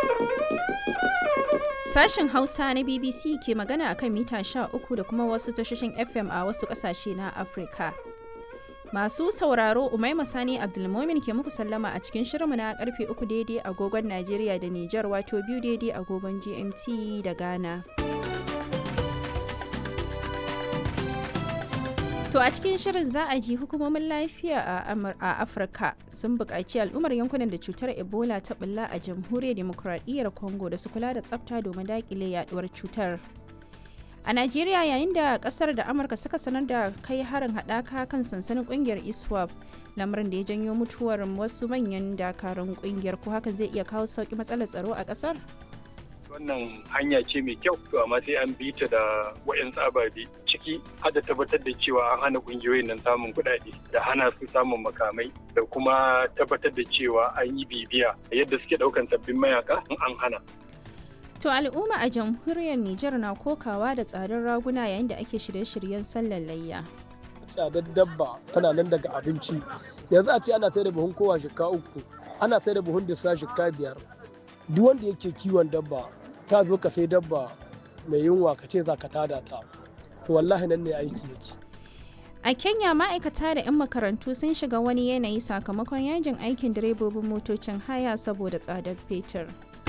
Sashen Hausa na BBC ke magana akan mita 13 da kuma wasu tashoshin FM a wasu ƙasashe na Afirka. Masu sauraro Umaima Sani Abdulmomin ke muku sallama a cikin shirinmu na karfe 3 daidai agogon Najeriya da Nijar wato biyu daidai agogon GMT da Ghana. To a cikin shirin za a ji hukumomin lafiya a Afirka sun buƙaci al'ummar yankunan da cutar Ebola ta bulla a jamhuriyar demokuraɗiyyar Congo da su kula da tsafta domin daƙile yaduwar cutar. A Najeriya yayin da ƙasar da Amurka suka sanar da kai harin haɗaka kan sansanin ƙungiyar ISWAP lamarin da ya janyo mutuwar wasu manyan dakarun ƙungiyar ko haka zai iya kawo sauƙi matsalar tsaro a ƙasar? wannan hanya ce mai kyau to amma sai an bi ta da wayan ababe ciki har da tabbatar da cewa an hana kungiyoyin nan samun kuɗaɗe da hana su samun makamai da kuma tabbatar da cewa an yi bibiya yadda suke ɗaukan sabbin mayaka in an hana To al'umma a jamhuriyar Nijar na kokawa da tsadar raguna yayin da ake shirye-shiryen sallar layya. Tsadar dabba tana nan daga abinci. Yanzu a ce ana sai da buhun kowa shika uku, ana sai da buhun disa shika biyar. Duk wanda yake kiwon dabba ka zo ka sai dabba mai yunwa ka ce za ka tada ta to wallahi nan ne aiki yake a kenya ma'aikata da 'yan makarantu sun shiga wani yanayi sakamakon yajin aikin direbobin motocin haya saboda tsadar fetur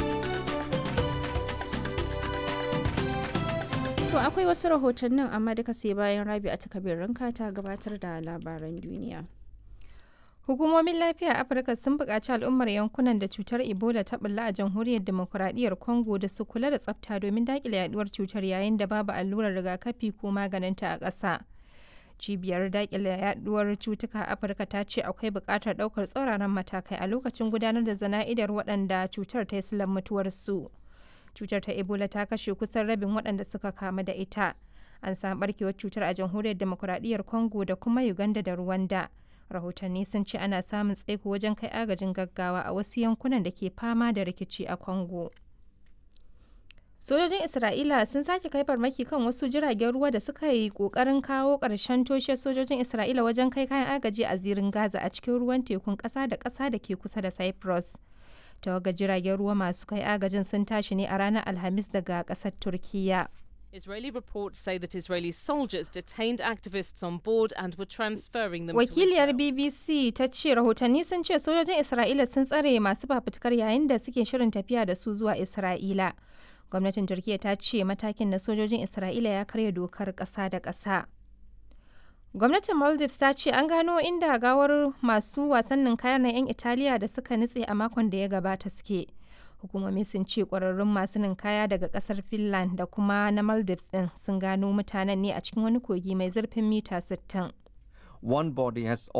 to akwai wasu rahotannin amma duka sai bayan rabi a takabirin ta gabatar da labaran duniya Hukumomin lafiya a Afirka sun buƙaci al'ummar yankunan da cutar Ebola ta bulla a jamhuriyar demokuraɗiyyar Congo da su kula da tsafta domin daƙile yaduwar cutar yayin da babu allurar rigakafi ko maganinta a ƙasa. Cibiyar daƙile yaduwar cutuka a Afirka ta ce akwai buƙatar ɗaukar tsauraran matakai a lokacin gudanar da zana'idar waɗanda cutar ta yi silan mutuwarsu. Cutar ta Ebola ta kashe kusan rabin waɗanda suka kamu da ita. An samu ɓarkewar cutar a jamhuriyar demokuraɗiyyar Congo da kuma Uganda da Rwanda. rahotanni sun ce ana samun tsaiko wajen kai agajin gaggawa a wasu yankunan da ke fama da rikici a congo sojojin isra'ila sun sake kai farmaki kan wasu jiragen ruwa da suka yi kokarin kawo ƙarshen toshe sojojin isra'ila wajen kai kayan agaji a zirin gaza a cikin ruwan tekun ƙasa da ƙasa da ke kusa da cyprus tawaga jiragen ruwa masu kai agajin sun tashi ne a ranar alhamis daga ƙasar turkiyya Israeli reports say that Israeli soldiers detained activists on board and were transferring them Wakiliyar to Israel. BBC ta ce rahotanni sun ce sojojin Isra'ila sun tsare masu fafutukar yayin da suke shirin tafiya da su zuwa Isra'ila. Gwamnatin Turkiyya ta ce matakin na sojojin Isra'ila ya karya dokar ƙasa da ƙasa. Gwamnatin Maldives ta ce an gano inda gawar masu wasannin kayan na 'yan Italiya da suka nutse a makon da ya gabata suke. hukumomi sun ce kwararrun masu ninkaya daga kasar finland da kuma na maldives din sun gano mutanen ne a cikin wani kogi mai zurfin mita 60 One body has